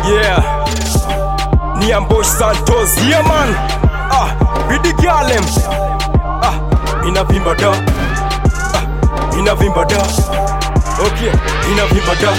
Yeah. Niambosh Santos. Yeah man. Ah, Bidi Galem. Ah, inavimba da. Ah, inavimba da. Okay, inavimba da.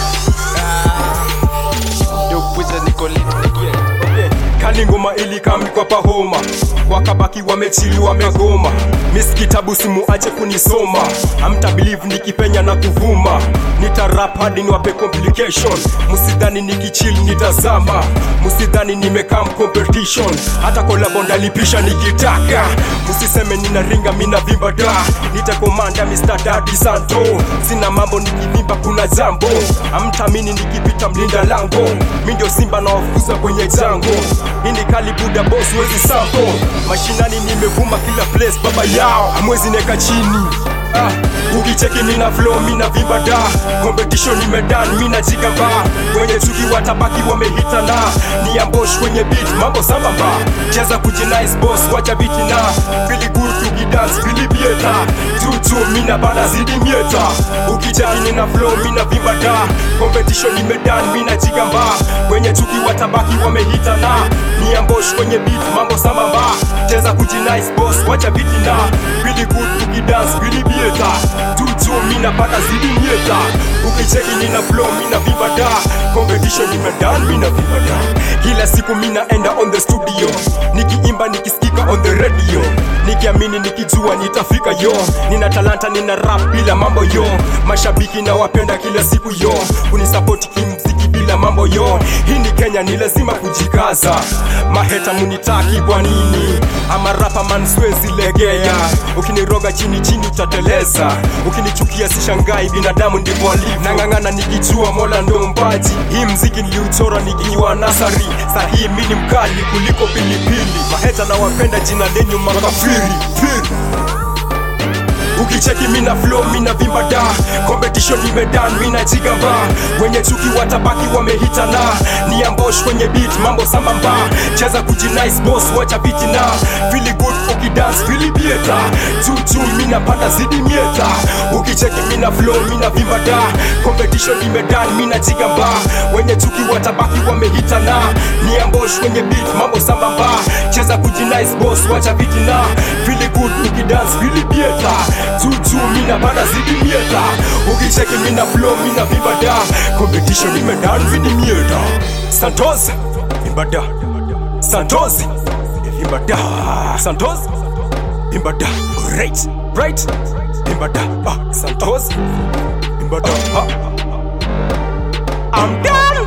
Yo wizard niko lit again. Okay. Kali ngoma ilikamikwa pahoma wakabaki wamechili wamegoma mis kitabu simuache kunisoma amta believe nikipenya na kuvuma nitarap hadi niwape complication musidhani nikichill nitazama musidhani nimekam competition hata kolabo ndalipisha nikitaka musiseme ninaringa mina vimba da nitakomanda Mr. Daddy Santo sina mambo nikivimba kuna jambo amtamini nikipita mlinda lango mi ndio simba na wafukuza kwenye jango hii ni kali buda boss wezi sampo mashinani nimevuma kila place baba yao amwezi neka chini Ah, ukicheki nina flow mina vimba da competition nimedan mina jigamba wenye chuki watabaki wamehitana ni ambosh kwenye beat mambo sambamba cheza kujinice boss wacha biti na fili good tukidance fili bieta tutu mina bana zidi mieta ukicheki nina flow mina vimba da competition nimedan mina jigamba wenye chuki watabaki wamehitana ni ambosh kwenye beat mambo sambamba cheza kujinice boss wacha biti na fili good tukidance fili bieta tutu mina bana zidi mieta ukicheki nina flow mina vimba da competition nimedan mina vimba da kila siku mina enda on the studio nikiimba nikisikika on the radio nikiamini nikijua nitafika yo nina talanta nina rap bila mambo yo mashabiki na wapenda kila siku yo kunisapoti kimziki bila mambo yo hii ni kenya ni lazima kujikaza maheta munitaki kwa nini ama rapa man siwezi legea ukiniroga chini chini utateleza ukinichukia sishangai binadamu ndivyo alivyo nang'ang'ana nikijua mola ndo mpaji hii mziki niliuchora nikiwa nasari sahii mi ni mkali kuliko pilipili maheta na wapenda jina lenyu makafiri Firi. ukicheki mina flow mina vimba da competition imedan mina jigamba wenye chuki watabaki wamehitana ni ambosh kwenye beat mambo sambamba cheza kujinice boss wacha biti na fili good ukidance fili bieta chuchu mina pata zidi mieta ukicheki mina flow mina vimba da competition imedan mina jigamba wenye chuki watabaki wamehitana ni ambosh kwenye beat mambo sambamba cheza kujinice boss wacha biti na fili good ukidance fili bieta tutu mina bana zidi mieta ukicheki mina flow mina vimba da competition imedan vidi mieta santos vimba da santos vimba da santos vimba da right right vimba da ah santos vimba da ah I'm done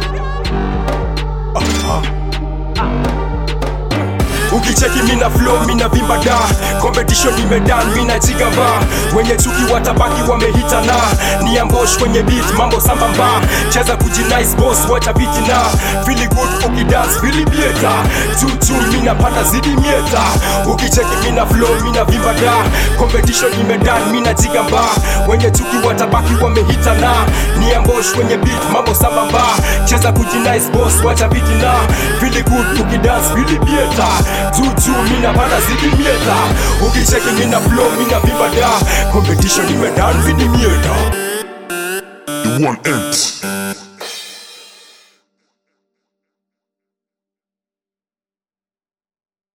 ukicheki mina flow mina vimba da competition imedan mina jigamba wenye chuki watabaki wamehitana ni ambosh kwenye beat mambo sambamba cheza kujinice boss wacha biti na fili good ukidance fili bieta chuchu mina pata zidi mieta ukicheki mina flow mina vimba da competition imedan mina jigamba wenye chuki watabaki wamehitana ni ambosh kwenye beat mambo sambamba cheza kujinice boss wacha biti na fili good ukidance fili bieta juju mina bana zidi mieta ukicheki mina flow mina vimba da competition imedan vidi mieta The one ends.